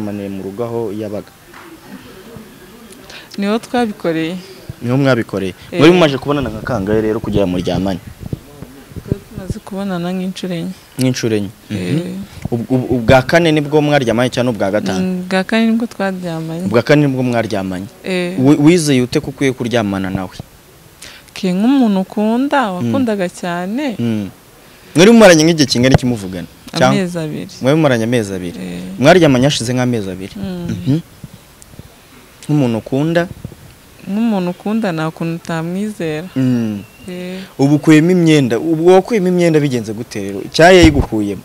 yamaniye mu rugo aho yabaga niho twabikoreye niho mwabikoreye Eh. muri mumaze kubonana nka kangahe rero kugira ngo muryamane twari tumaze kubonana nk'inshuro enye nk'inshuro enye Mhm. Eh, Ubwo- ubwo- ubwa kane nibwo mwaryamanye cyangwa ubwa gatanu bwa kane nibwo twaryamanye ubwa kane nibwo mwaryamanye Eh, Wi- wizeye ute ko ukwiye kuryamana nawe ke nk'umuntu ukunda wakundaga cyane Mm. mwari mumaranye nk'igihe kingana iki muvugana cyangwa amezi abiri mwari mumaranye amezi abiri Eh, mwaryamanye hashize nk'amezi abiri mm, Mhm. nk'umuntu ukunda nk'umuntu ukunda nta kuntu utamwizera Mm. Eh, ubu ukuyemo imyenda ubu wakuyemo imyenda bigenze gute rero icyayi yayigukuyemo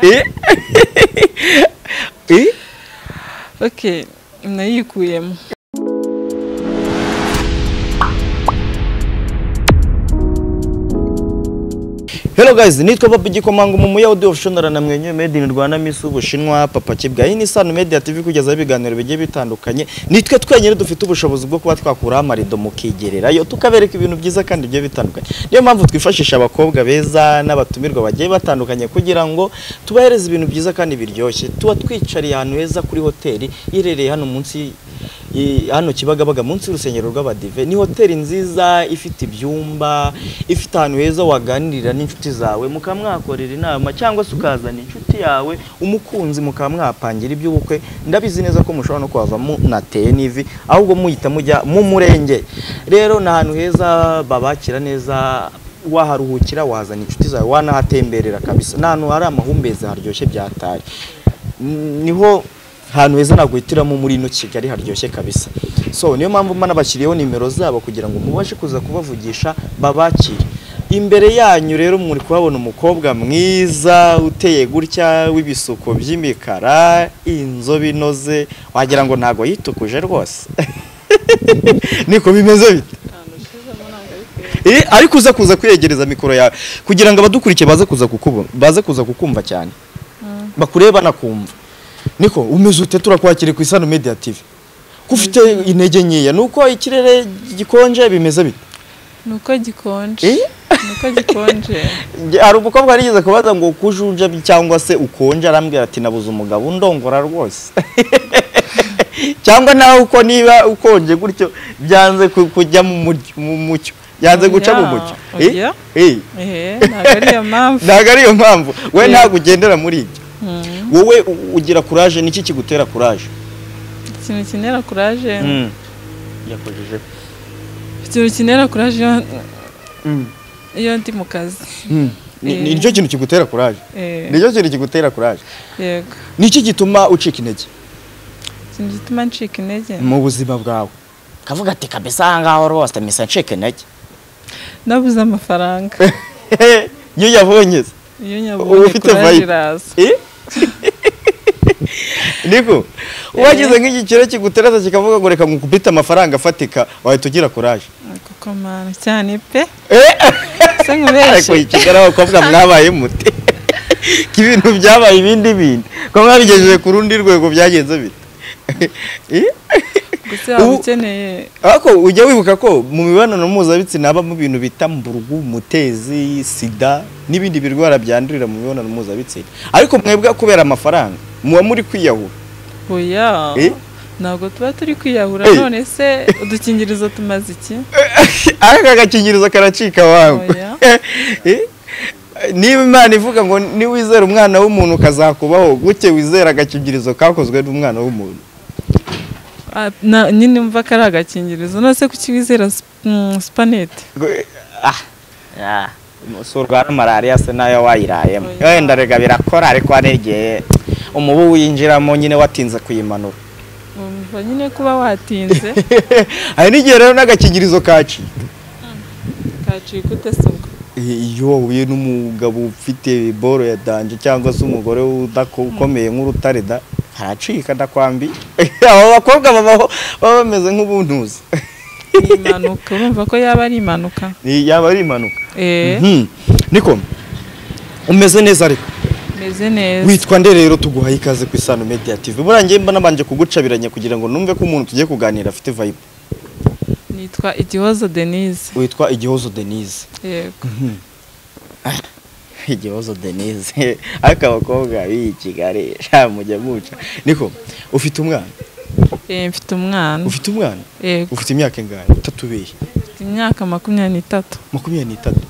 Eh? Eh? okay nayikuyemo Hello guys, nitwa Papa Gikomanga mu muya audio official na namwenyuye made in Rwanda Miss Ubushinwa Papa Kibwa. Iyi ni Sano Media TV kugeza ibiganiro bigiye bitandukanye. Nitwe twenyine dufite ubushobozi bwo kuba twakuraho amarido mukigererayo tukabereka ibintu byiza kandi bigiye bitandukanye. Niyo mpamvu twifashisha abakobwa beza n'abatumirwa bagiye batandukanye kugira ngo tubahereze ibintu byiza kandi biryoshye. Tuba twicariye ahantu heza kuri hoteli iherereye hano munsi i- hano Kibagabaga munsi y'urusengero rw'Abadive ni hoteli nziza ifite ibyumba ifite ahantu heza waganirira n'inshuti zawe mukaba mwahakorera inama cyangwa se ukazana inshuti yawe umukunzi mukaba mwapangira iby'ubukwe ndabizi neza ko mushobora no kuhava munateye n'ivi ahubwo muhita mujya mu murenge rero ni ahantu heza babakira neza waharuhukira wahazana inshuti zawe wanahatemberera kabisa ni ahantu hari amahumbezi haryoshye byatari N- niho hantu heza naguhitiramo muri ino kigali haryoshye kabisa so niyo mpamvu mba nabashyiriyeho nimero zabo kugira ngo mubashe kuza kubavugisha babakire imbere yanyu rero muri kuhabona umukobwa mwiza uteye gutya w'ibisuko by'imikara inzobe inoze wagira ngo ntabwo yitukuje rwose niko bimeze bite Eh, ariko uza kuza kwiyegereza mikoro yawe kugira ngo abadukurikiye baze kuza kukubu baze kuza kukumva cyane bakureba banakumva niko umeze ute turakwakire ku isano media tv ko ufite intege nkeya nuko ikirere gikonje bimeze bite nuko gikonje Eh? nuko gikonje Nge- hari umukobwa warigeze kubaza ngo kujuja cyangwa se ukonje arambwira ati nabuze umugabo undongora rwose cyangwa nawe uko niba ukonje gutyo byanze ku- kujya mu mucyo- mu mucyo byanze guca mu Oya, mucyo Eh? oya. Eh. Eh, ntabwo ariyo mpamvu ntabwo ariyo mpamvu we Yeah. ntabwo ugendera muri ibyo Mm, wowe u- ugira kuraje niki kigutera kuraje ikintu kinera kuraje yakojeje ikintu kinera kuraje iyo- iyo ndi mu kazi Yeah. nicyo kintu kigutera kuraje Eh, nicyo kintu kigutera kuraje yego niki gituma ucika intege ikintu gituma ncika intege mu buzima bwawe kavuga ati kabisa aha ngaho rwose misa ncika intege nabuze amafaranga iyo yabonye se. iyo nyabonye ufite kuraje vibe. iraza Eh? niko wagize nk'iki kiro kigutereza kikavuga ngo reka nkukubite amafaranga afatika wahita ugira kuraje kuko mana cyane pe Eh? se ariko nkubeshye ikigara abakobwa mwabaye mute ko ibintu byabaye ibindi bindi ko mwabigejeje ku rundi rwego byagenze bite Eh? gusa waba Ubu- ukeneye ariko ujya wibuka ko mu mibonano mpuzabitsina habamo ibintu bita mburugu mutezi sida n'ibindi birwara byandurira mu mibonano mpuzabitsina ariko mwebwe kubera amafaranga muba muri kwiyahura oya Eh? ntabwo tuba turi kwiyahura Eh. none se udukingirizo tumaze iki ariko agakingirizo karacika wawe Oya. Eh? niba imana ivuga ngo niwizera umwana w'umuntu ukazakubaho guke wizera agakingirizo kakozwe n'umwana w'umuntu Ah, na- nyine mva ko ari agakingirizo none se kuki wizera sp- mm, supanete si urwara malariya se nayo wayirayemo wenda rega birakora ariko hari igihe umubu winjiramo nyine watinze kuyimanura umva nyine kuba watinze hari n'igihe rero n'agakingirizo kaci kacika utasabwa iyo wahuye n'umugabo ufite boro ya danje cyangwa se umugore udako- ukomeye nk'urutare da haracika ndakwambi abo bakobwa babaho baba bameze nk'ubuntuzi ni impanuka urumva ko yaba ari impanuka Ni- yaba ari impanuka eh Mhm. niko umeze neza ariko meze neza witwa nde rero tuguhaye ikaze ku isano media tv burangiye mba nabanje kugucabiranya kugira ngo numve ko umuntu tugiye kuganira afite vibe nitwa igihozo denise witwa igihozo denise yego igihozo denise ariko abakobwa b'iyi kigali sha mujya muca niko ufite umwana Eh, mfite umwana ufite umwana Eh, ufite imyaka ingahe itatu bihe mfite imyaka makumyabiri n'itatu makumyabiri n'itatu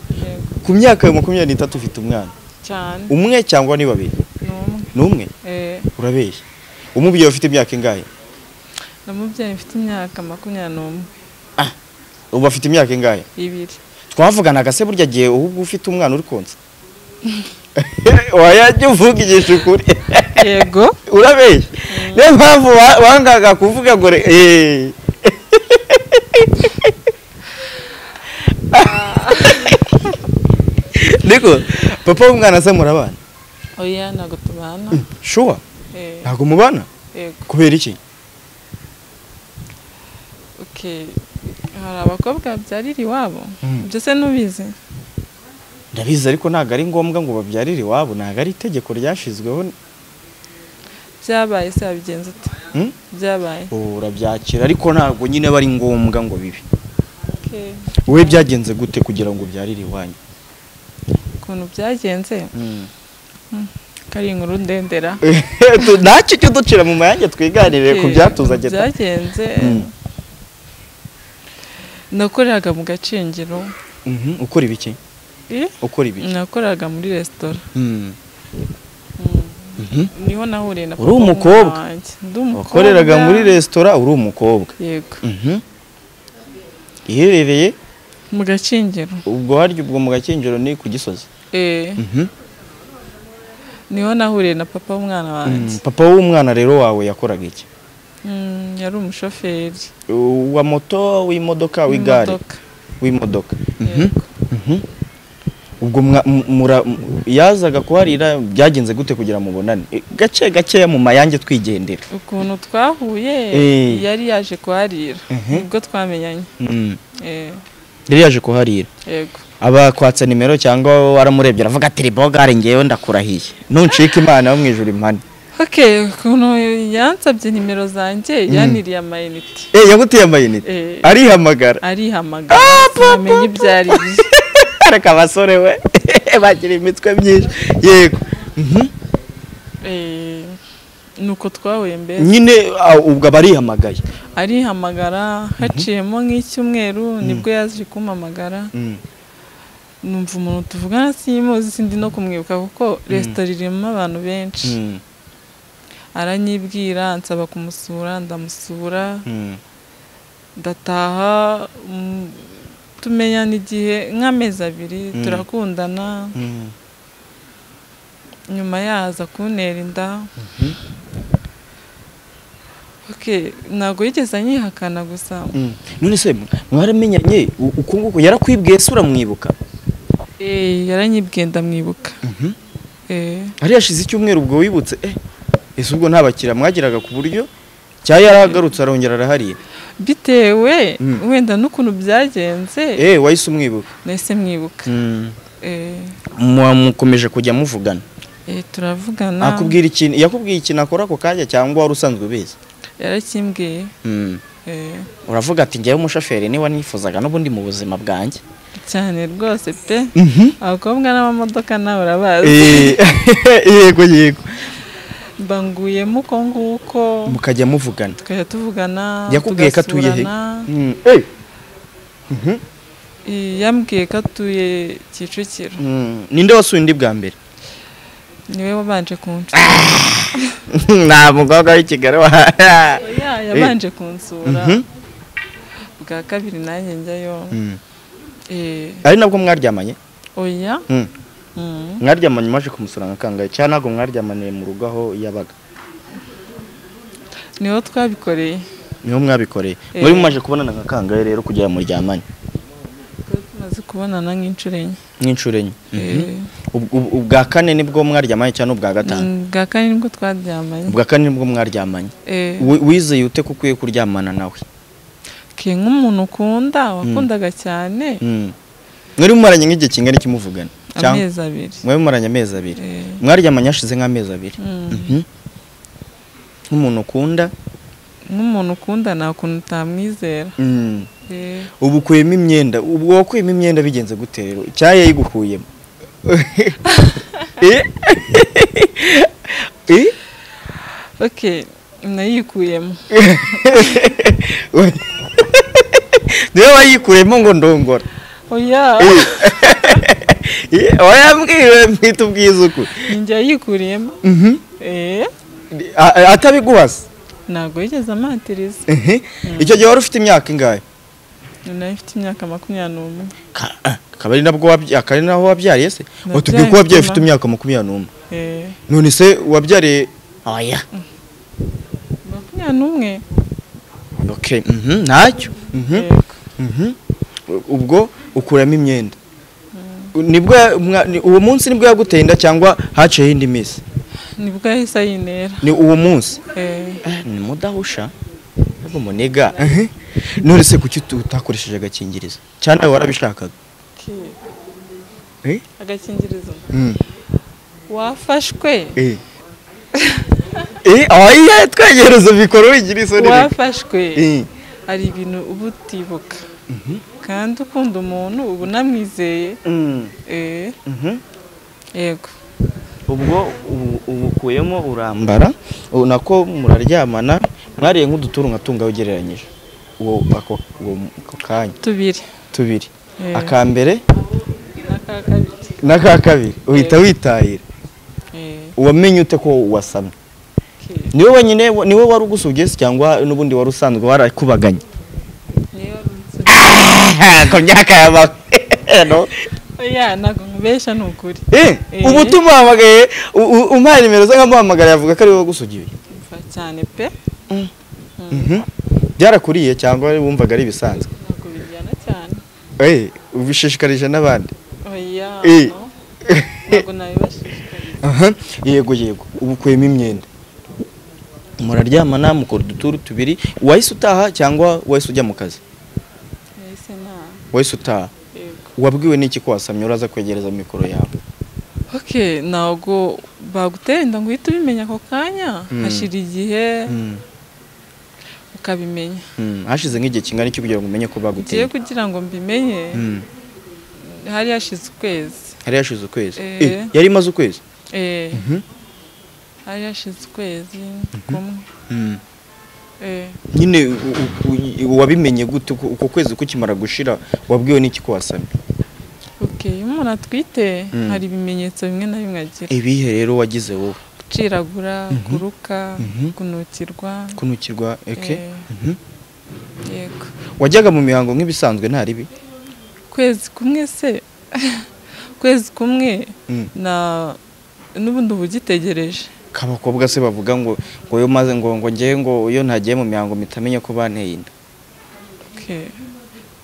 ku myaka ya makumyabiri n'itatu ufite umwana cyane umwe cyangwa ni babiri ni umwe ni umwe Eh, urabeshya umubyeyi ufite imyaka ingahe n'umubyeyi mfite imyaka makumyabiri n'umwe ubu afite imyaka ingahe ibiri twavuganaga se burya gihe ahubwo ufite umwana uri konsa wayajya uvugisha ukuri yego urabeshya niyo mpamvu wa- wangaga kuvuga ngo re- eh. niko papa w'umwana se murabana oya ntabwo tubana shuwa Eh, ntabwo mubana yego kubera iki okay hari abakobwa babyarira iwabo Mm. ibyo se nubizi ndabizi ariko ntabwo ari ngombwa ngo babyarire iwabo ntabwo ari itegeko ryashyizweho byabaye se wabigenza ute Hmm? byabaye urabyakira ariko ntabwo nyine aba ari ngombwa ngo bibe Okay. wowe byagenze gute kugira ngo ubyarire iwanyu ukuntu byagenze kari inkuru ndendera Tu- ntacyo ujya uducira mu mayange twiganirire ku Okay, byatuzanye ta- byagenze Mm. nakoreraga mu gacengero Mhm, ukora ibiki Eh, ukora ibiki nakoreraga muri resitora Mm. Mhm. niho nahuriye na Uri papa umukobwa? w'umwana wanjye. Ndi umukobwa wakoreraga muri resitora uri umukobwa yego Mhm. iherereye mu gacengero ubwo harya ubwo mu gakinjiro ni ku gisozi Eh, Mhm. niho nahuriye na papa w'umwana wanjye Mm, papa w'umwana rero wawe yakoraga iki Mm, yari umushoferi wa moto w'imodoka w'igare w'imodoka w'imodoka. Mhm. Yego. Mhm. ubwo mwa- m- mura- m- yazaga kuharira byagenze gute kugira mubonane E, gake gakeya mu mayange twigendera ukuntu twahuye Eh. yari yaje kuharira Mhm. ubwo twamenyanye Mm. Eh, yari yaje kuharira yego abakwatsa nimero cyangwa waramurebye aravuga ati ribogare ngewe ndakurahiye nuncika imana yo mu ijuru impane okay ukuntu yansabye nimero zanjye yaniriye amayinite Eh yaguteye amayinite Eh. arihamagara arihamagara sinamenye ibyo ari byo areka abasore we bagira imitwe myinshi yego Mhm. Eh, ni uko twahuye mbere nyine ah, ubwo aba arihamagaye arihamagara haciyemo nk'icyumweru nibwo yaje kumpamagara Mm. numva umuntu tuvugana simuzi sindi no kumwibuka kuko resitora irimo abantu benshi Mm. aranyibwira ansaba kumusura ndamusura Mm. ndataha mm, tumenyana igihe nk'amezi abiri Mm. turakundana Mm. nyuma yaza kuntera inda Okay, ntabwo yigeze anyihakana gusa Mm. none se mwaramenyanye u- uku nguku yarakwibwiye se uramwibuka Eh, yaranyibwiye ndamwibuka Eh, hari hashize icyumweru ubwo wibutse eh ese ubwo nta bakiriya mwagiraga ku buryo cyangwa yaragarutse arongera araharira bitewe Mm. wenda n'ukuntu byagenze eh wahise umwibuka nahise mwibuka Eh, Muba mukomeje kujya muvugana eh, turavugana akubwira ikintu yakubwiye ikintu akora ako kanya cyangwa wari usanzwe ubizi yarakimbwiye Mm. Eh, uravuga ati njyewe umushoferi niba nifuzaga n'ubundi mu buzima bwanjye cyane rwose pe abakobwa n'amamodoka nawe urabazi Eh, yego yego mbanguyemo uko nguko mukajya muvugana tukajya tuvugana yakubwiye ko atuye he tugasurana. Mm. Eh. Eh, yambwiye ko atuye kicukiro Mm. ninde wasuye undi bwa mbere niwe wabanje kunshura nta mukobwa w'i Kigali wa oya yabanje kunsura Mhm. bwa kabiri nanjye njyayo Mm. eh, ari nabwo mwaryamanye oya Mm. Mm. mwaryamanye maje kumusura nka kangahe cyangwa ntabwo mwaryamaniye mu rugo aho yabaga niho twabikoreye niho mwabikoreye Eh. muri mumaje kubonana nka kangahe rero kugira ngo muryamane Twari tumaze kubonana nk'inshuro enye nk'inshuro enye Eh, Ubwo- ubwo- ubwa kane nibwo mwaryamanye cyangwa ubwa gatanu mm, bwa kane nibwo twaryamanye ubwa kane nibwo mwaryamanye Eh, Wi- wizeye ute ko ukwiye kuryamana nawe ke nk'umuntu ukunda wakundaga cyane Mm. mwari mumaranye nk'igihe kingana ikimuvugana cyangwa amezi abiri mwari mumaranye amezi abiri Eh, mwaryamanye hashize nk'amezi abiri mm, Mhm. nk'umuntu ukunda nk'umuntu ukunda nta kuntu utamwizera Mm. Eh, ubu ukuyemo imyenda ubwo wakuyemo imyenda bigenze gute rero icyayi yayigukuyemo Eh? okay nayikuyemo niwe wayikuyemo ngo ndongora oya Eh, wayambwiwe mwita ubwizuku ninjye yayikuriyemo Mhm. eh A- a- atabiguhasa ntabwo yigeze amatiriza Mhm. icyo gihe wari ufite imyaka ingahe nayo ifite imyaka makumyabiri n'umwe Ka- ah, akaba ari nabwo wabya- akaba ari naho wabyariye se Nabyaye watubwiye ko wabyaye ufite nyuma. imyaka makumyabiri n'umwe eh none se wabyariye oya makumyabiri n'umwe okay mhm, ntacyo Mhm. yego Mhm. ubwo ukuramo imyenda nibwo ya- mwa- ni- uwo munsi nibwo yaguteye inda cyangwa haciyeho indi minsi nibwo yahise ayintera ni uwo munsi eh Eh, ni mudahusha ntabwo muniga Mhm. none se kuki utu- utakoresheje agakingirizo cyane nawe warabishakaga okay. Eh? agakingirizo Mm. wafashwe Eh. Eh, oya twegereza mikoro wigira isoni wafashwe Eh. hari ibintu uba utibuka kandi ukunda umuntu uba unamwizeye Mm. eh Mhm. yego ubwo ubu- ubukuyemo urambara u- nako muraryamana mwariye nk'uduturu nka tunga ugereranyije uwo ako uwo- ako kanya tubiri tubiri Eh. aka mbere aka kabiri n'aka kabiri uhita witahira eh wamenye ute ko wasamye okay. niwe wenyine wa- niwe wari ugusubye se cyangwa n'ubundi wari usanzwe warakubaganye niyo ku myaka ya makeno oya ntabwo nkubesha ni ukuri Eh. ubu tumuhamagaye u- u- umpaye nimero ze nkamuhamagara yavuga ko ari wowe wagusugiye mva cyane pe Mhm. byarakuriye cyangwa wumvaga ari ibisanzwe ntabwo bijyana cyane Eh, ubishishikarije n'abandi oya Eh. no. ntabwo nabibashishikariza Aha, yego yego ubu ukuyemo imyenda muraryamana mukora uduturu tubiri wahise utaha cyangwa wahise ujya mu kazi nahise ntaha wahise utaha yego wabwiwe n'iki ko wasamye uraza kwegereza mikoro yawe okay ntabwo bagutera inda ngo uhite ubimenya ako kanya Mm. hashira igihe Mm, ukabimenya mm. hashize nk'igihe kingana iki kugira ngo umenye ko ugiye baguteye kugira ngo mbimenye Mm. hari hashize ukwezi hari hashize ukwezi Eh. Eh, yari imaze ukwezi Eh, Mhm. hari hashize ukwezi kumwe Mm. Eh, nyine u- u- u- wabimenye gute uko uko kwezi kukimara gushira wabwiwe n'iki ko wasamye okay iyo umuntu atwite Mm. hari ibimenyetso bimwe na bimwe agira ibihe rero wagize wowe guciragura kuruka Mhm. kunukirwa kunukirwa eke Eh, Mhm. yego wajyaga mu mihango nk'ibisanzwe nta ribi kwezi kumwe se kwezi kumwe Mm. na n'ubundi uba ugitegereje k'abakobwa se bavuga ngo ngo yo maze ngo ngo njye ngo iyo ntagiye mu mihango mitamenya ko banteye inda Okay.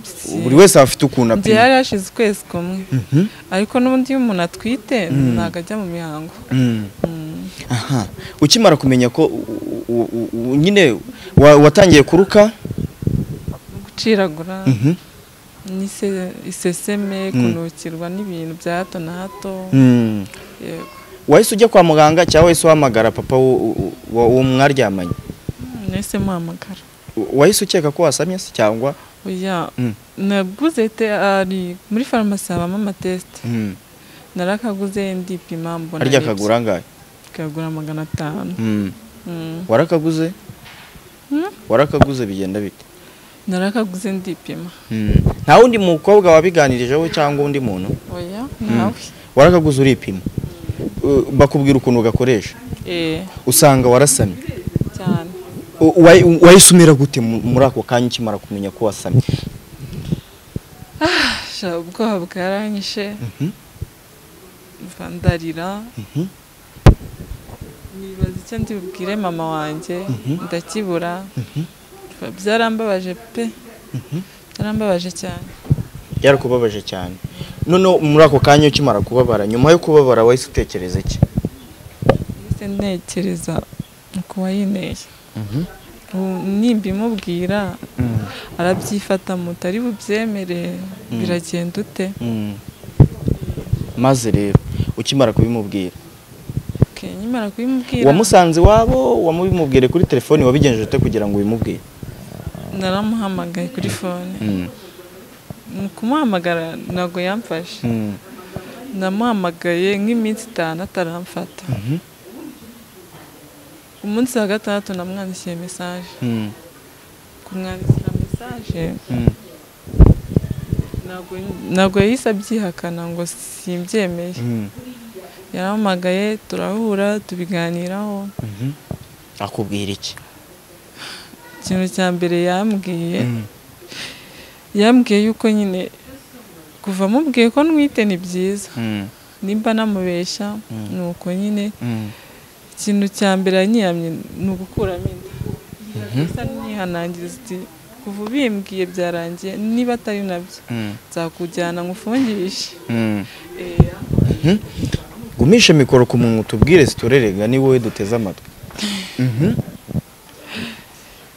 Si- buri wese aba afite ukuntu njye apima hari hashize ukwezi kumwe Mhm. ariko n'ubundi iyo umuntu atwite Mm. ntabwo ajya mu mihango Mm. Mm. aha ukimara kumenya ko u- u- u- u- nyine wa- watangiye kuruka guciragura Mhm. n'ise- iseseme kunukirwa n'ibintu bya hato na hato Mm. yego wahise ujya kwa muganga cyangwa wahise uhamagara papa wo- wo- wo wo mwaryamanye nahise muhamagara wahise ukeka ko wasamye se cyangwa oya Mm. naguze te ari muri farumasi habamo amatesite Mm. narakaguze ndipima mbona harya aribyo. kagura angahe kagura magana atanu Mm. Mm. warakaguze Mm. warakaguze bigenda bite narakaguze ndipima Mm. nta wundi mukobwa wabiganirijeho cyangwa undi muntu oya nawe warakaguze uripima Uh, bakubwira ukuntu ugakoresha eh usanga warasamye cyane U- wayi- wahise umera gute mu- muri ako kanya ukimara kumenya ko wasamye sha ubwoba bwaranyishe Mhm. mva ndarira Mhm. nibaza icyo ndibubwire mama wanjye Mhm. ndakibura byarambabaje pe byarambabaje cyane byarakubabaje cyane noneho muri ako kanya ukimara kubabara nyuma yo kubabara wahise utekereza iki ndetse ntekereza uko wayineye ubu nimba imubwira Mm. arabyifata mutari bubyemere biragenda ute Mm. maze rero ukimara kubimubwira Okay, nkimara kubimubwira wamusanze iwabo wamubimubwire kuri telefoni wabigenjeje ute kugira ngo ubimubwire naramuhamagaye kuri fone Mm. mu kumuhamagara ntabwo yamfashe Mm. namuhamagaye nk'iminsi itanu ataramfata umunsi wa gatandatu namwandikiye mesaje Mm, kumwandikira mesaje mm, ntabwo- ntabwo yahise abyihakana ngo simbyemeye mm, yarampamagaye turahura tubiganiraho mhm. akubwira iki ikintu cya mbere yambwiye Mm, yambwiye yuko nyine kuva amubwiye ko ntwite ni byiza mm, nimba namubeshya ni uko nyine mm, ikintu cya mbere yanyiyamye ni ugukuramo inda gusa nihanangiriza iti kuva ubimbwiye byarangiye niba atari nabyo mm, nzakujyana ngufungishe mm. Eya. gumisha mikoro ku muntu tubwire ziturerega ni wowe duteze amatwi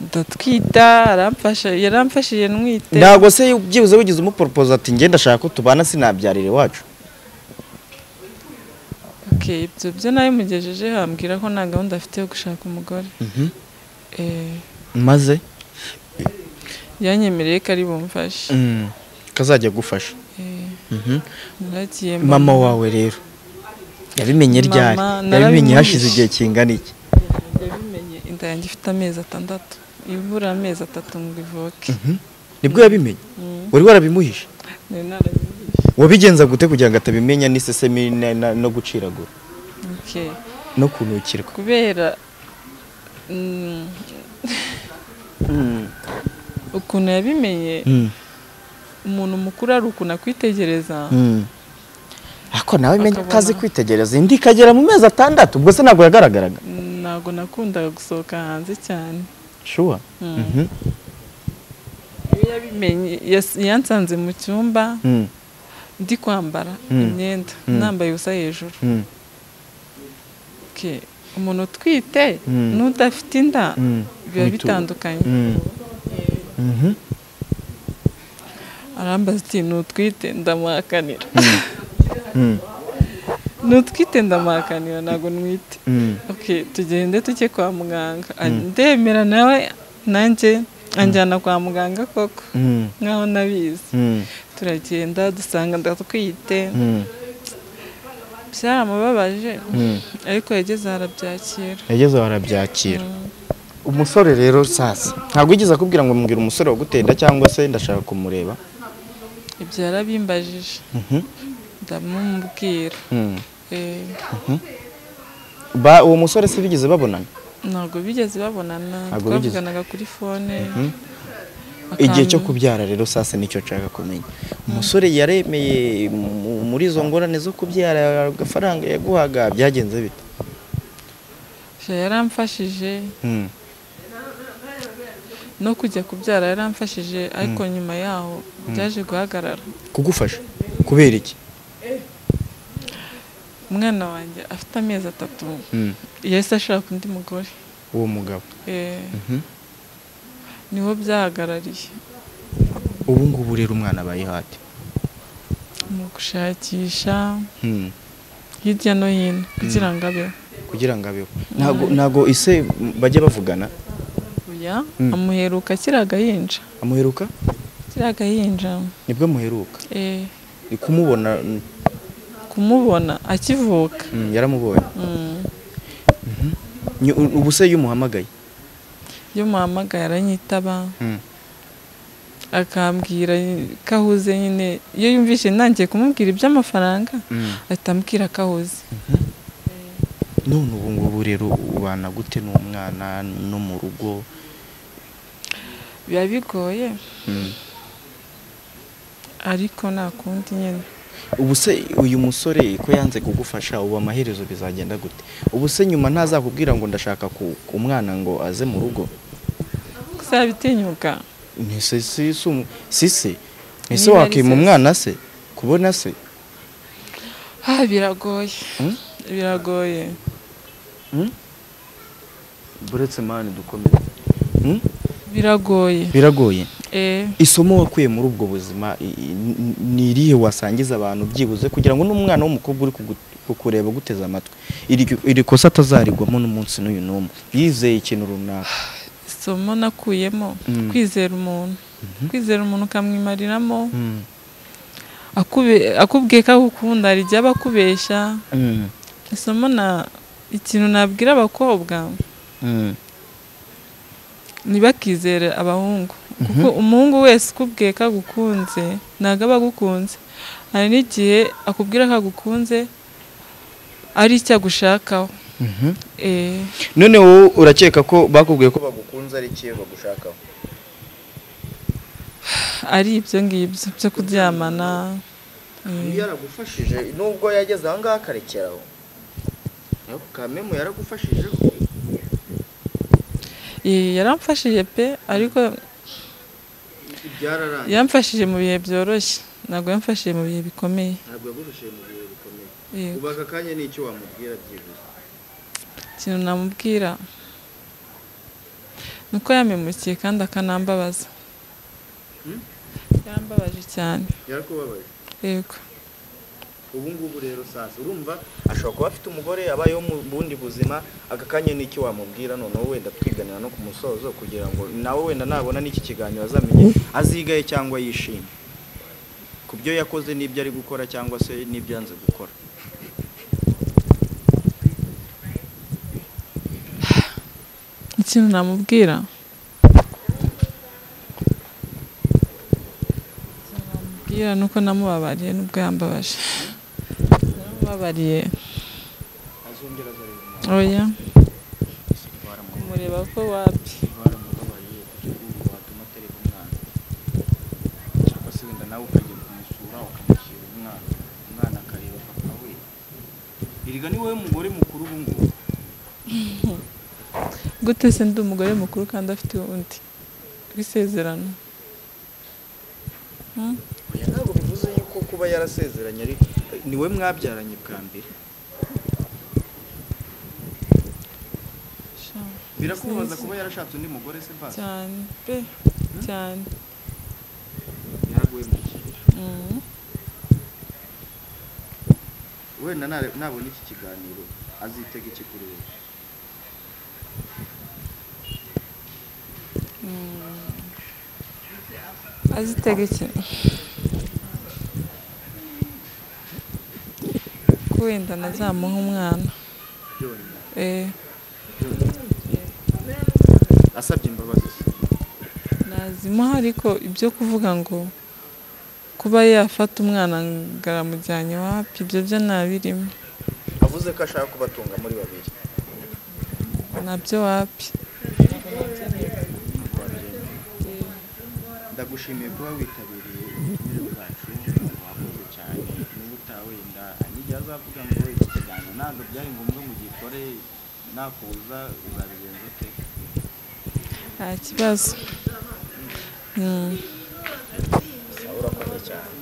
ndatwita aramfasha yaramfashije ntwite ntabwo se byibuze wigize umuporopoza ati njye ndashaka ko tubana sinabyarira iwacu Okay, ibyo byo nabimugejeje hambwira ko nta gahunda afite yo gushaka umugore Eh, maze yanyemereye ko ari bumfashe Mm, kazajya gufasha Eh, Mhm. naragiye mama wawe rero yabimenye Mama, ryari yabimenye narabimuhishe. hashize igihe kingana iki yabimenye inda yanjye ifite amezi atandatu ibura amezi atatu ngo ivoke nibwo yabimenye Mm, wari warabimuhishe nari narabimuhishe wabigenza gute kugira ngo atabimenya n'isesemi na- na- no guciragura Okay, no kunukirwa kubera mm, ukuntu yabimenye Mm, umuntu mukuru ari ukuntu akwitegereza mm. ariko nawe menya Akabona. utazi kwitegereza indi ikagera mu mezi atandatu ubwo se ntabwo yagaragaraga ntabwo nakundaga gusohoka hanze cyane shuwa Mm. iyo yabimenye yas- yansanze mu cyumba ndi kwambara Mm. imyenda Mm. nambaye ubusa hejuru Okay. umuntu utwite Mm. n'udafite inda biba Ni tu- bitandukanye arambaza ati n'utwite ndamuhakanira n'utwite ndamuhakanira ntabwo nwite Okay, tugende tuke kwa muganga Ah, ndemera nawe nanjye anjyana kwa muganga koko nkaho nabizi turagenda dusanga ndatwite byaramubabaje ariko yageze aho arabyakira yageze aho arabyakira umusore rero sasa ntabwo wigeze akubwira ngo mbwira umusore wagutenda cyangwa se ndashaka kumureba ibyo yarabimbajije Mhm. ndamubwira Mm. Eh, Ba- uwo musore se bigeze babonana ntabwo bigeze babonana Ntabwo bigeze. twavuganaga kuri fone igihe cyo akantu- kubyara rero sasa nicyo nshaka kumenya umusore yaremeye mu- muri izo ngorane zo kubyara agafaranga yaguhaga byagenze bite Sha yaramfashije Mm. no kujya kubyara yaramfashije ariko nyuma yaho byaje guhagarara kugufasha kubera iki umwana wanjye afite amezi atatu Mm. yahise ashaka undi mugore uwo mugabo Eh, Mhm. niho byahagarariye ubu ngubu rero umwana abaye hati mu gushakisha Mm. hirya no hino kugira ngo abeho kugira ngo abeho ntabwo ntabwo ise bajya bavugana uya Mm. amuheruka kiriya gahinja amuheruka kiriya gahinja nibwo amuheruka eh, Ni kumubona mm, kumubona akivuka mm, yaramubonye Mm. Ni- u- ubu se iyo umuhamagaye iyo muhamagaye aranyitaba akambwira ko ahuze nyine iyo yumvise ntangiye kumubwira iby'amafaranga ahita ambwira ko ahuze none ubu ngubu rero ubana gute n'umwana no mu rugo biba bigoye ariko nta kundi nyine ubu se uyu musore ko yanze kugufasha ubu amaherezo bizagenda gute ubu se nyuma ntazakubwira ngo ndashaka ku ku mwana ngo aze mu rugo kuzabitinyuka ntise si si umu- si se ese Niba ari wakima se. umwana se kubona se ha biragoye Mm? biragoye buretse mani dukomeze Mm? biragoye biragoye eh, isomo wakuye muri ubwo buzima i- i- ni- ni irihe wasangiza abantu byibuze kugira ngo n'umwana w'umukobwa uri kugu- kukureba guteze amatwi iri- iri kosa atazarigwamo n'umunsi n'uyu n'umwe yizeye ikintu runaka isomo nakuyemo Mm. kwizera umuntu kwizera umuntu ukamwimariramo akube- akubwiye ko agukunda hari igihe aba akubeshya Mm, isomo na ikintu nabwira abakobwa mm, ntibakizere abahungu kuko umuhungu wese ukubwiye ko agukunze ntabwo aba agukunze hari n'igihe akubwira ko agukunze ari icyo agushakaho mhm. Eh, none wowe urakeka ko bakubwiye ko bagukunze ari ikihe bagushakaho ari ibyo ngibyo byo kuryamana eh, yaragufashije nubwo yageze aha ngaha akarekeraho ariko kamemu yaragufashije eh, yaramfashije pe ariko byararangiye yamfashije mu bihe byoroshye ntabwo yamfashije mu bihe bikomeye ntabwo yagufashije mu bihe bikomeye Yego. ubaza akanya n'icyo wamubwira byibuze ikintu namubwira ni uko yamemukiye kandi akanambabaza yarambabaje cyane yarakubabaje yego ubu ngubu rero sasa urumva ashobora kuba afite umugore abayeho mu bundi buzima aka kanya n'icyo wamubwira noneho wenda twiganira no ku musozo kugira ngo nawe wenda nabona n'iki kiganiro azamenye azigaye cyangwa yishime ku byo yakoze n'ibyo ari gukora cyangwa se n'ibyo yanze gukora ikintu namubwira Ikintu namubwira ni uko namubabariye nubwo yambabaje namubabariye azongera azareba oya umwana kumureba ko wapi baramubabariye kugira ngo watuma atereka umwana cyangwa se wenda nawe ukajya kumusura ukamushyira umwana umwana akareba papa we erega ni wowe mugore mukuru ubu ngubu gute se ndi umugore mukuru kandi afite undi w'isezerano Hmm? oya ntabwo bivuze yuko kuba yarasezeranye ari ni we mwabyaranye bwa mbere sha. birakubabaza kuba yarashatse undi mugore se basi cyane pe cyane yaraguhemukiye Mm. wenda nare- nabona iki kiganiro azitega iki kuri we azitega iki ko wenda nazamuha umwana byonyine eh asabye imbabazi se nazimuha ariko ibyo kuvuga ngo kuba yafata umwana ngo aramujyanye wapi ibyo byo ntabirimo avuze ko ashaka kubatunga muri babiri nabyo wapi ndagushimiye kuba witabiriye uburyo bwacu wakoze cyane niba utawenda n'igihe azavuga ngo iki kiganiro ntabwo byari ngombwa ngo ugikore nakuza uzabigenza ute nta kibazo Mm. urakoze cyane